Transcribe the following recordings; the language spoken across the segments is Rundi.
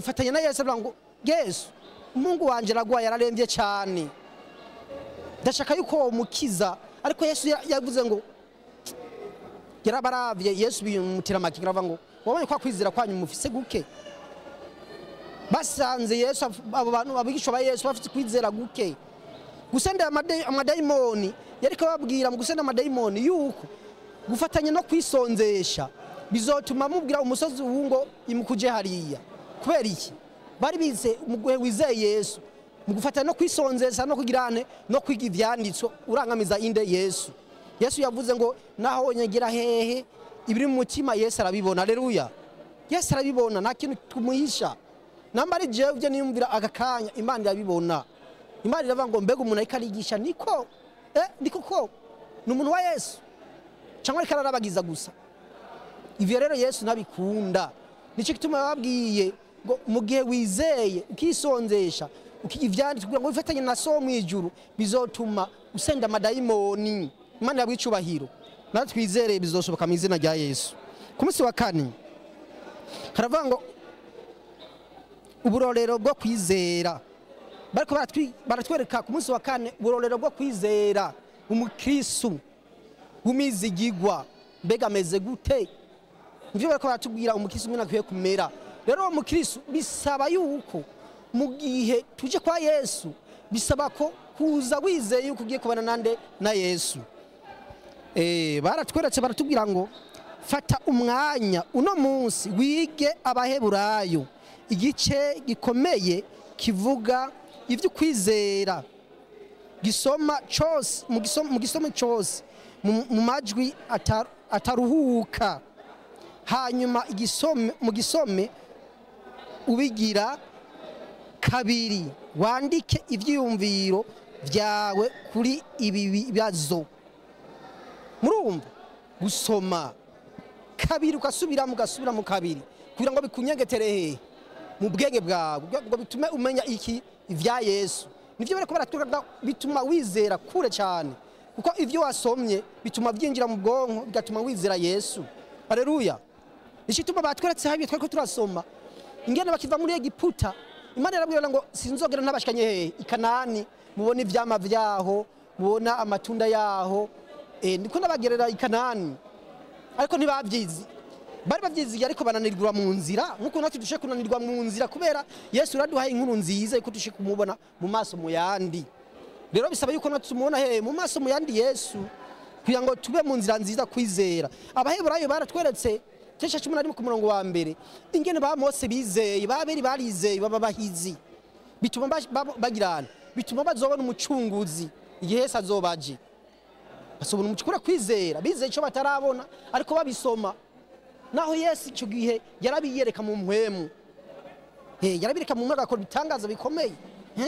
yifatanya na yesu avuga ngo yesu umuhungu wanjye aragwaye yararembye cyane ndashaka yuko womukiza ariko yesu ya- yavuze ngo yarabaravye yesu bimutira amakiga aravuga ngo wabonye kwa kwizera kwanyu mufise guke basanze yesu af- abo bantu abigishwa ba yesu bafite kwizera guke gusenda amade- amadayimoni yariko babwira mu gusenda amadayimoni yuko gufatanya no kwisonzesha bizotuma mubwira umusozi wungo imukuje hariya kubera iki bari bize umuguhe wizeye yesu mu gufatanya no kwisonzesha no kugirane no kwiga ivyanditswe urangamiza inde yesu yesu yavuze ngo naho nyegera hehe ibiri mu mutima yesu arabibona aleluya yesu arabibona nta kintu tumuhisha namba ari jewe ivyo niyumvira aka kanya imana irabibona imana iravuga ngo mbega umuntu ariko arigisha niko eh, ni koko ni umuntu wa yesu cyangwa ariko ararabagiza gusa ivyo rero yesu ntabikunda nicyo gituma yababwiye ngo mu gihe wizeye ukisonzesha ukiga ivyanditswe kugira ngo wifatanye na so mw'ijuru bizotuma usenda amadayimoni imana yabwiye icubahiro natwe twizereye bizoshoboka mu izina rya yesu ku munsi wa kane haravuga ngo uburorero bwo kwizera bariko baratwi- baratwereka ku munsi wa kane uburorero bwo kwizera umukristu w'umizigigwa mbega ameze gute nivyo bariko baratubwira umukristu umwe akwiye kumera rero uwo mukristu bisaba yuko mu gihe tuje kwa yesu bisaba ko kuza wizeye yuko ugiye kubana nande na yesu Eh, baratweretse baratubwira ngo fata umwanya uno munsi wige abaheburayo igice gikomeye kivuga ibyo kwizera gisoma cyose mu gisomo mu gisomo cyose mu mu majwi atar- ataruhuka hanyuma igisome mu gisome ubigira kabiri wandike ibyiyumviro byawe kuri ibi bibazo murumva gusoma kabiri ugasubiramo ugasubiramo kabiri kugira ngo bikunyegetere hehe mu bwenge bwawe kugira ngo bitume umenya iki ivya yesu nivyo bariko baratwereka bituma wizera kure cyane kuko ivyo wasomye bituma byinjira mu bwonko bigatuma wizera yesu haleluya nicituma batweretse habyo twariko turasoma ingene bakiva muri egiputa imana yarabwira ngo sinzogera ntabashikanye hehe ikanani mubona ivyama vyaho mubona amatunda yaho eh, ndiko nabagerera ikanani ariko ntibabyizi bari babyiziye ariko bananirwa mu nzira nk'uko natwe dushe kunanirwa mu nzira kubera yesu uraduhaye inkuru nziza yuko dushe kumubona mu maso mu yandi rero bisaba yuko natwe tumubona hehe mu maso mu yandi yesu kugira ngo tube mu nzira nziza kwizera abaheburayo baratweretse cesha cumi na rimwe ku murongo wa mbere ingene ba mose bizeye baberi barizeye baba bahizi bituma bash- babo- bagirana bituma bazobona umucunguzi igihe yesu azobaje basobona umucukura kwizera bizeye icyo batarabona ariko babisoma naho yesu icyo gihe yarabiyereka mu mpwemu Eh, yarabireka mu mwaka akora ibitangaza bikomeye Eh?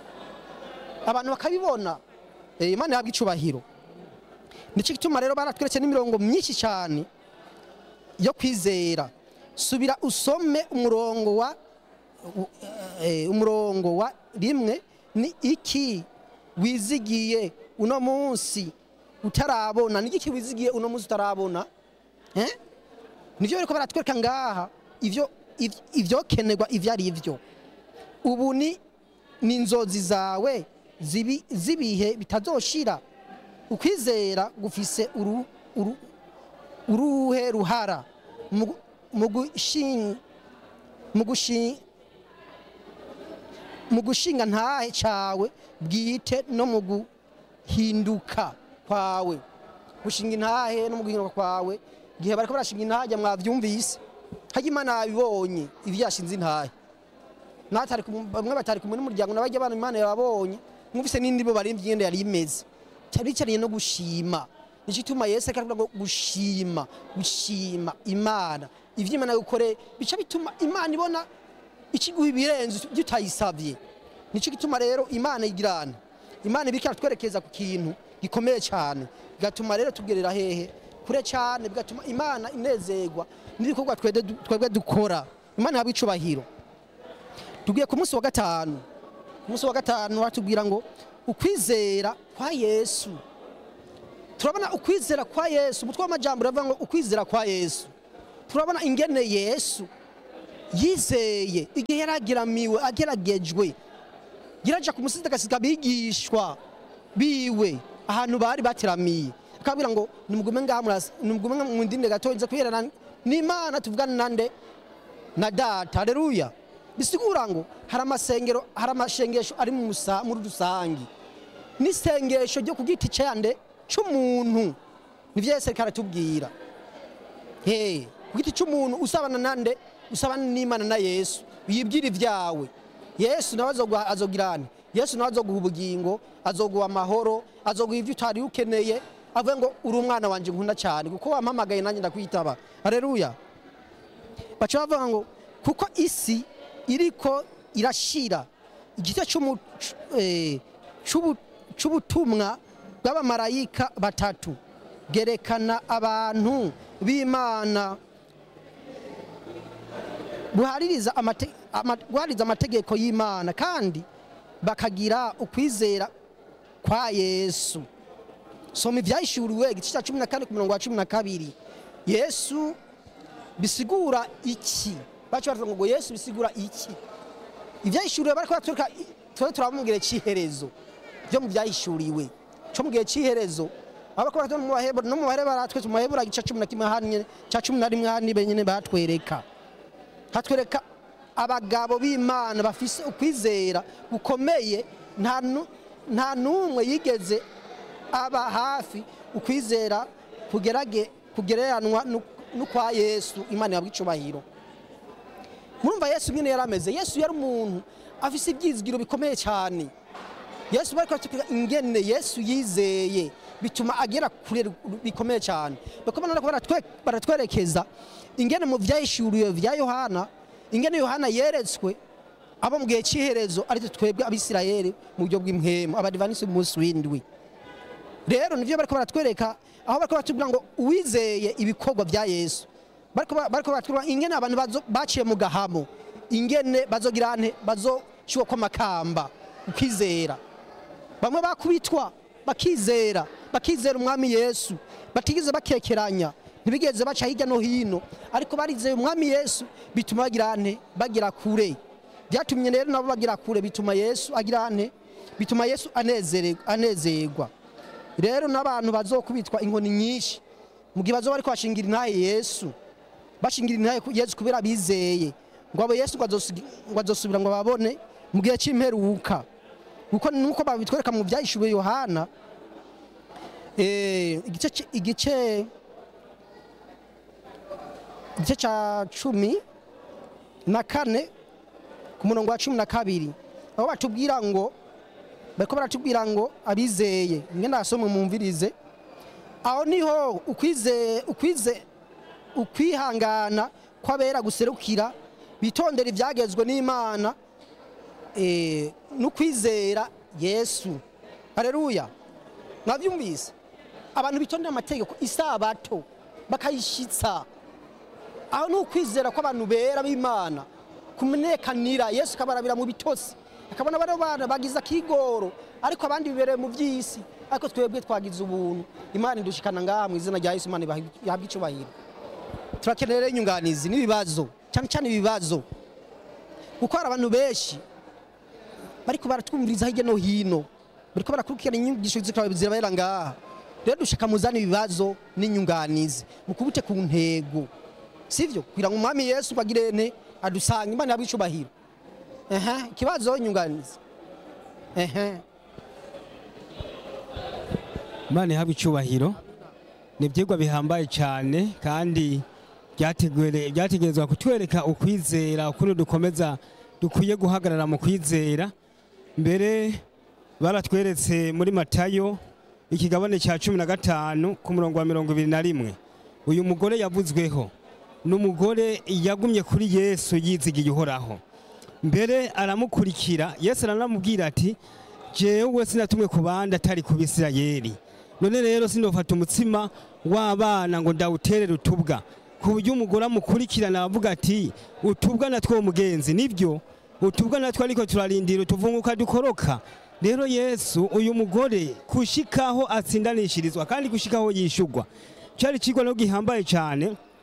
abantu bakabibona Eh, imana yabwa icubahiro nicyo gituma rero baratweretse n'imirongo myinshi cyane yo kwizera subira usome umurongo wa u- eh, umurongo wa rimwe ni iki wizigiye uno munsi utarabona ni iki wizigiye uno munsi utarabona eh? nivyo bariko baratwereka ngaha ivyo iv- ivyokenerwa ivyo ari vyo ubu ni ni inzozi zawe zibi- z'ibihe bitazoshira ukwizera gufise uru, uru, uruhe ruhara mu gu- mu gushin- mu gushin- mu gushinga ntahe cawe bwite no mu guhinduka kwawe gushinga intahe no mu guhinduka kwawe igihe bariko barashinga intahe mwavyumvise harya imana yabibonye ivyo yashinze intahe natari kumu- bamwe batari kumwe n'umuryango n'abajya abana imana yababonye mwumvise n'indi bo barimvye ingene yari imeze cyari cyariye no gushima nicyo ituma yesu ariko aravuga ngo gushima gushima imana ivyo imana yagukoreye bica bituma imana ibona ikiguha ibirenze ibyo utayisabye nicyo gituma rero imana igirana imana ibika iratwerekeza ku kintu gikomeye cyane bigatuma rero tugerera hehe kure cyane bigatuma imana inezerwa n'ibikorwa twede- twebwe dukora imana yaba icubahiro tugiye ku munsi wa gatanu ku munsi wa gatanu batubwira ngo ukwizera kwa yesu turabona ukwizera kwa yesu umutwe w'amajambo uravuga ngo ukwizera kwa yesu turabona ingene yesu yizeye igihe yaragiramiwe ageragejwe yaraja ku musozi agasiga abigishwa biwe ahantu bari bateramiye akabwira ngo nimugume ngaha murasa- nimugume nga mu ndinde gatoya nza kwiherana n'imana tuvugane nande na data haleluya bisigura ngo hari amasengero hari amashengesho ari mu musa- muri rusangi n'isengesho ryo ku giti cyande c'umuntu nivyo yesu ariko aratubwira Hey, ku giti cy'umuntu usabana nande usabana n'imana na yesu yibwira ibyawe yesu nawe azoguha azogirane yesu nawe azoguha ubugingo azoguha amahoro azoguha ibyo utari ukeneye avuga ngo uri umwana wanje nkunda cyane kuko wampamagaye nanjye ndakwitaba haleluya baca bavuga ngo kuko isi iriko irashira igice cy'umu- c- eh, c'ubu- c'ubutumwa bw'abamarayika batatu bwerekana abantu b'imana guhaririza amate- ama- guhaririza amategeko y'imana kandi bakagira ukwizera kwa yesu soma ibyahishuriwe igice cya cumi na kane ku murongo wa cumi na kabiri yesu bisigura iki bacu baravuga ngo yesu bisigura iki ibyahishuriwe bariko baratwereka tuba turabamubwira cy'iherezo byo mu byahishuriwe cyo mu gihe cy'iherezo aho bariko baratwereka mu bahebura no mu bahebura baratwereka mu bahebura igice cya cumi na kimwe hanyine cya cumi na rimwe hanyine benyine batwereka hatwereka abagabo b'imana bafise ukwizera gukomeye nta nu- nta n'umwe yigeze aba hafi ukwizera kugerage kugereranwa nu- n'ukwa yesu imana yabwa icubahiro murumva yesu nyine yari ameze yesu yari umuntu afise ibyizigiro bikomeye cyane yesu bari kuratubwira ingene yesu yizeye bituma agera kure bikomeye cyane bakoma nako baratwe- baratwerekeza ingene mu vyahishuriwe vya yohana ingene yohana yeretswe abo mu gihe cy'iherezo ari twebwe abisirayeli mu buryo bw'impwemu abadivanisi b'umunsi w'indwi rero nivyo bariko baratwereka aho bariko baratubwira ngo uwizeye ibikorwa vya yesu bariko ba- bariko baratubwira ingene abantu bazo- baciye mu gahamo ingene bazogira ante bazoshyirwa kw'amakamba ukwizera bamwe bakubitwa bakizera bakizera umwami yesu batigeze bakekeranya ntibigeze baca hirya no hino ariko barizeye umwami yesu bituma bagira ante bagira kure byatumye rero nabo bagira kure bituma yesu agira ante bituma yesu anezere- anezerwa rero n'abantu bazokubitwa inkoni nyinshi mu gihe bazoba bariko bashingira intahe yesu bashingira intahe ku- yesu kubera bizeye ngo abo yesu ngo azosugi- ngo azosubira ngo babone mu gihe c'imperuka kuko nuko babitwereka mu byahishuwe yohana eh, igice ci- igice igice ca cumi na kane ku murongo wa cumi na kabiri aho batubwira ngo bariko baratubwira ngo abizeye ngenda asomwe mumvirize aho niho ukwize ukwize ukwihangana kw'abera guserukira bitondera ibyagezwe n'imana eh, n'ukwizera yesu hareruya mwabyumvise abantu bitondera amategeko isabato bakayishitsa aho ni ukwizera kw'abantu bera b'imana kumenekanira yesu akabarabira mu bitotsi akabona bano bana bagize akigoro ariko abandi bibereye mu by'isi ariko twebwe twagize ubuntu imana idushikana ngaha mu izina rya yesu imana yahabwa icubahiro turakenera rero inyunganizi n'ibibazo cyane cyane ibibazo kuko hari abantu benshi bariko baratwumviriza hirya no hino bariko barakurikirana inyigisho zikaba zirabera ngaha rero dushaka muzana ibibazo n'inyunganizi mukubute ku ntego sivyo kugira ngo umwami yesu bagire ne adusanga imana yabwa icubahiro ehe ikibazo inyunganizi ehe imana ihabwa icyubahiro ni ibyigwa bihambaye cyane kandi byategure- byategerezwa kutwereka ukwizera ukuntu dukomeza dukwiye guhagarara mu kwizera mbere baratweretse muri matayo ikigabane cya cumi na gatanu ku murongo wa mirongo ibiri na rimwe uyu mugore yavuzweho ni umugore yagumye kuri yesu yizigiye uhoraho mbere aramukurikira yesu aranamubwira ati jewe sinatumwe ku bandi atari ku bisirayeli none rero sinofata umutsima w'abana ngo ndawuterere utubwa ku buryo umugore amukurikirana avuga ati utubwa natwo wo mugenzi nibyo utubwa natwo ariko turarindira utuvunguka dukoroka rero yesu uyu mugore gushikaho atsindanishirizwa kandi gushikaho yishugwa cyari ikigwa no gihambaye cyane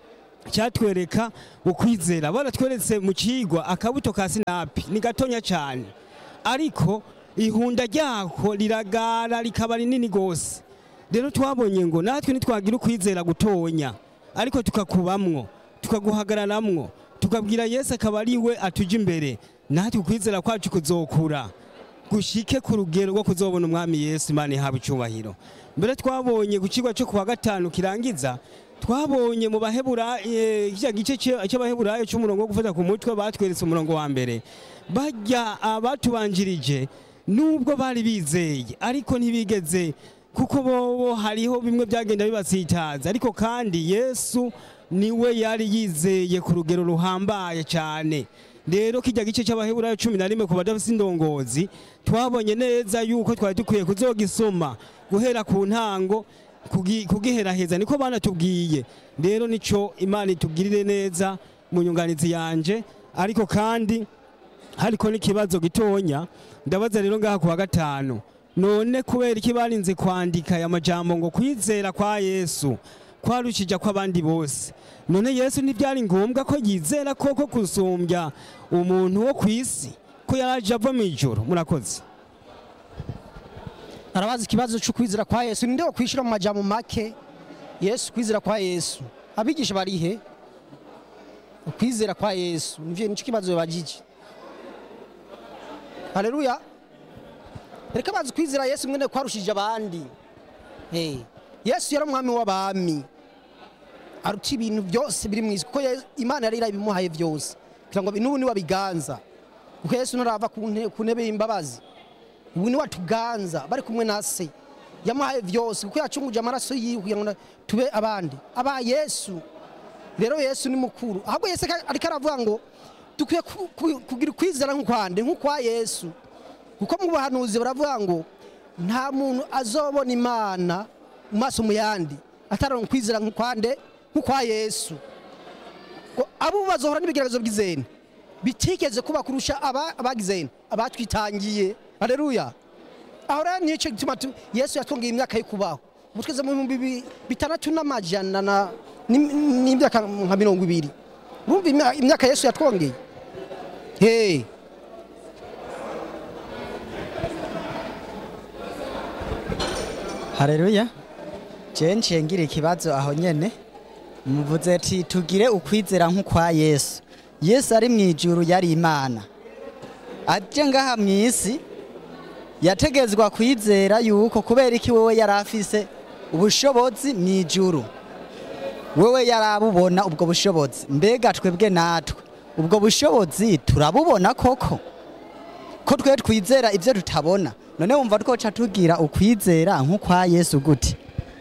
cyatwereka ukwizera baratweretse mu kigwa akabuto ka sinapi ni gatonya cyane ariko ihunda ryako riragara rikaba rinini gose rero twabonye ngo natwe nitwagira ukwizera gutonya ariko tukakubamwo tukaguhagararamwo tukabwira yesu akaba ari we atuja imbere natwe ukwizera kwacu kuzokura gushike ku rugero rwo kuzobona umwami yesu imana ihabwa icyubahiro mbere twabonye ku kigo cyo kuwa gatanu kirangiza twabonye mu bahebura kiriya gice cye- cy'abaheburayo cy'umurongo wo gufata ku mutwe batweretse umurongo wa mbere bajya abatubanjirije nubwo bari bizeye ariko ntibigeze kuko bobo hariho bimwe byagenda bibasitaza ariko kandi yesu niwe yari yizeye ku rugero ruhambaye cyane rero kijya gice cy'abaheburayo cumi na rimwe ku badafite indongozi twabonye neza yuko twari dukwiye kuzogisoma guhera ku ntango kugi- kugiheraheza niko banatubwiye rero nico imana itubwirire neza mu nyunganizi yanje ariko kandi hariko n'ikibazo gitonya ndabaza rero ngaha ku wa gatanu none kubera iki barinze kwandika aya majambo ngo kwizera kwa yesu kwarushija kw'abandi bose none yesu ntibyari ngombwa ko yizera koko kusumbya umuntu wo ku isi ko yaraje ava mu ijoro murakoze arabaza ikibazo cyo kwizera kwa yesu ninde wo kwishyura mu majambo make yesu kwizera kwa yesu abigisha barihe ukwizera kwa yesu nivyo nicyo kibazo bagije haleluya reka bazi kwizera yesu mwene kwarushije abandi hey. yesu yari umwami w'abami aruta ibintu byose biri mu isi kuko Yesu- imana yari irabimuhaye byose kugira ngo n'ubu niwe abiganza kuko yesu ntarava ku nte- ku ntebe y'imbabazi ubu ni watuganza bari kumwe na se yamuhaye byose kuko yacunguje amaraso yiwe kugira ngo na- tube abandi aba yesu rero yesu ni mukuru ahubwo yesu ka- ariko aravuga ngo dukwiye ku- ku- kugira ukwizera nk'ukwande nk'ukwa yesu kuko mu buhanuzi baravuga ngo nta muntu azobona imana mu maso mu yandi atararonka ukwizera nk'ukwande nk'ukwa yesu ngo abo bazohora n'ibigeragezo by'izeni bitigeze kuba kurusha aba- abagizeni abatwitangiye haleluya aho rero nicyo gituma tu- yesu yatwongeye imyaka yo kubaho ubu tweze mu bihumbi bi- bitandatu n'amajana na- n'im- n'imyaka nka mirongo ibiri urumva imya- imyaka yesu yatwongeye hey. Haleluya. Je nciye ngira ikibazo aho nyene. Muvuze ati tugire ukwizera nk'ukwa Yesu. Yesu ari mu ijuru yari Imana. Aje ngaha mu isi yategezwa kwizera yuko kubera iki wewe yari afise ubushobozi mu ijuru. Wewe yarabubona ubwo bushobozi. Mbega twebwe natwe ubwo bushobozi turabubona koko? ko twe twizera ibyo tutabona none wumva twoca tugira ukwizera nk'ukwa yesu gute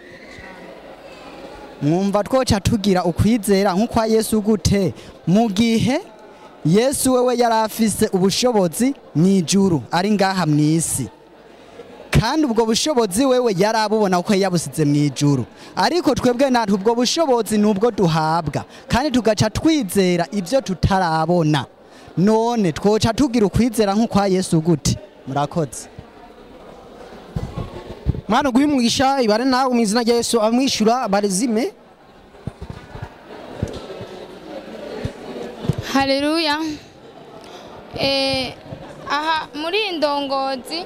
mwumva twoca tugira ukwizera nk'ukwa yesu gute mu gihe yesu wewe yari afise ubushobozi mu ijuru ari ngaha mu isi kandi ubwo bushobozi wewe yari abubona kuko yabusize mu ijuru ariko twebwe natwe ubwo bushobozi ni ubwo duhabwa kandi tugaca twizera ibyo tutarabona none twoca tugira ukwizera nk'ukwa yesu gute murakoze mwana uguhe umugisha ibare nawe mu izina rya yesu amwishyura barezime Haleluya. Eh, aha muri iyi ndongozi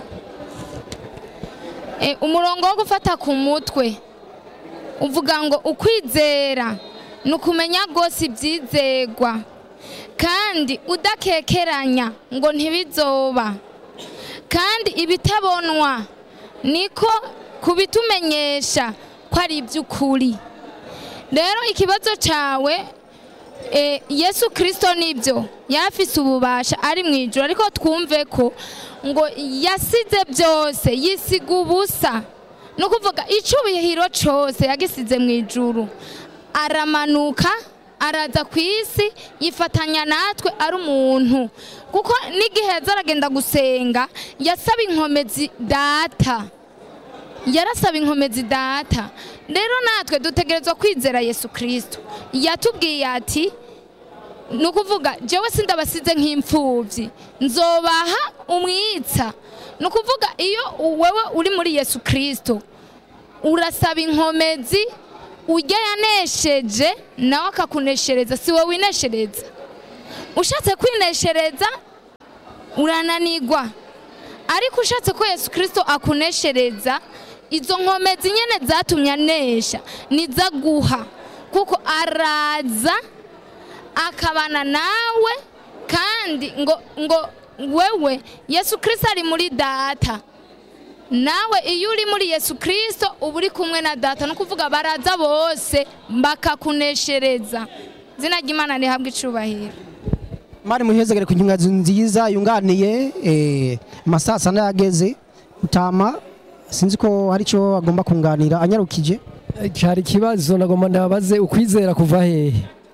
eh, umurongo wo gufata ku mutwe uvuga ngo ukwizera ni ukumenya rwose ibyizegwa kandi udakekeranya ngo ntibizoba kandi ibitabonwa niko kubitumenyesha ko ari iby'ukuri rero ikibazo cyawe Eh, yesu kirisito nibyo yafise ububasha ari mu ijoro ariko twumve ko ngo yasize byose yisiga ubusa ni ukuvuga icyubahiro cyose yagisize mu ijuru aramanuka araza ku isi yifatanya natwe ari umuntu kuko n'igihe yaza aragenda gusenga yasaba inkomezi data yarasaba inkomezi data rero natwe dutegerezwa kwizera yesu kirisito yatubwiye ati ni ukuvuga jewe sindabasize nk'imfubyi nzobaha umwitsa ni ukuvuga iyo wewe uri muri yesu kirisito urasaba inkomezi ujya yanesheje nawe akakuneshereza si wowe wineshereza ushatse kwineshereza urananigwa ariko ushatse ko yesu kirisito akuneshereza izo nkomezi nyine zatumye anesha nizo aguha kuko araza akabana nawe kandi ngo ngo wewe yesu kirisito ari muri data nawe iyo uri muri yesu kirisito uba uri kumwe na data ni ukuvuga baraza bose bakakuneshereza izina ry'imana rihabwa icubahiro mari muhezagere ku nkinga nziza yunganiye eh, amasasa n'ayageze utama sinzi ko hari icyo agomba kunganira anyarukije cyari ikibazo nagomba ndabaze ukwizera kuva hehe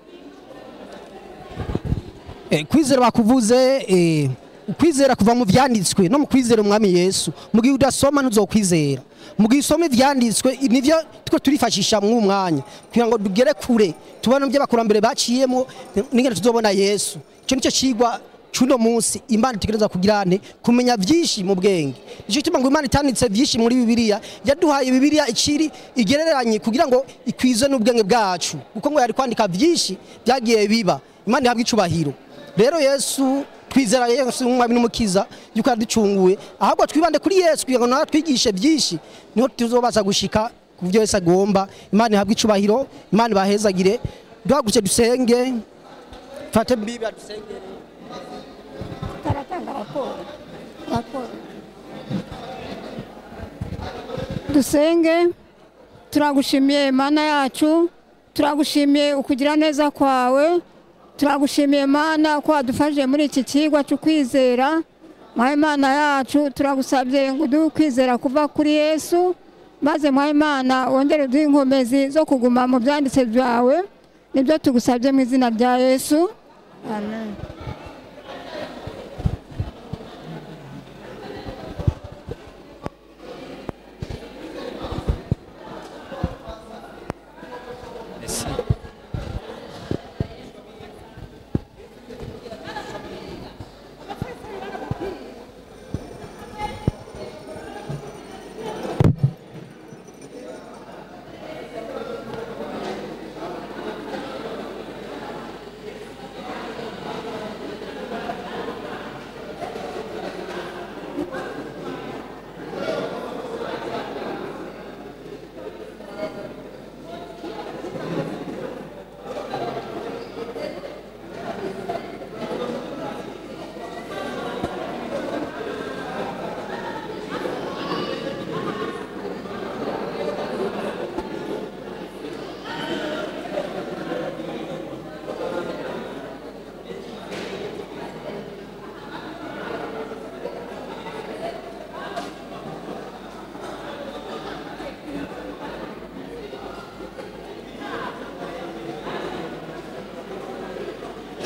Eh, kwizera bakuvuze eh, ukwizera kuva mu vyanditswe no mu kwizera umwami yesu mu gihe udasoma ntuzokwizera mu gihe usoma ivyanditswe nivyo two turifashisha mu mwanya kugira ngo tugere kure tubone ibyo abakurambere baciyemo n'ingene tuzobona yesu icyo nicyo cigwa cuno munsi imana itegereza kugirane kumenya vyinshi mu bwenge nicyo gituma ngo imana itanditse vyinshi muri bibiliya yaduhaye bibiliya iciri igereranye kugira ngo ikwize n'ubwenge bwacu kuko ngo yari kwandika vyinshi byagiye biba imana ihabwa icubahiro rero yesu twizera yesu nk'umwami n'umukiza yuko yaducunguye ahubwo twibande kuri yesu kugira ngo nawe twigishe byinshi niho tuzobaza gushika ku byo yesu agomba imana ihabwe icubahiro imana ibahezagire duhaguruke dusenge fate bibi dusengere taratanga raporo raporo dusenge turagushimiye mana yacu turagushimiye ukugira neza kwawe turagushimiye mana ko wadufashije muri iki kigwa cyo kwizera mwawe mana yacu turagusabye ngo uduhe ukwizera kuva kuri yesu maze mwawe mana wongere uduhe inkomezi zo kuguma mu byanditse byawe nibyo tugusabye mu izina rya yesu amen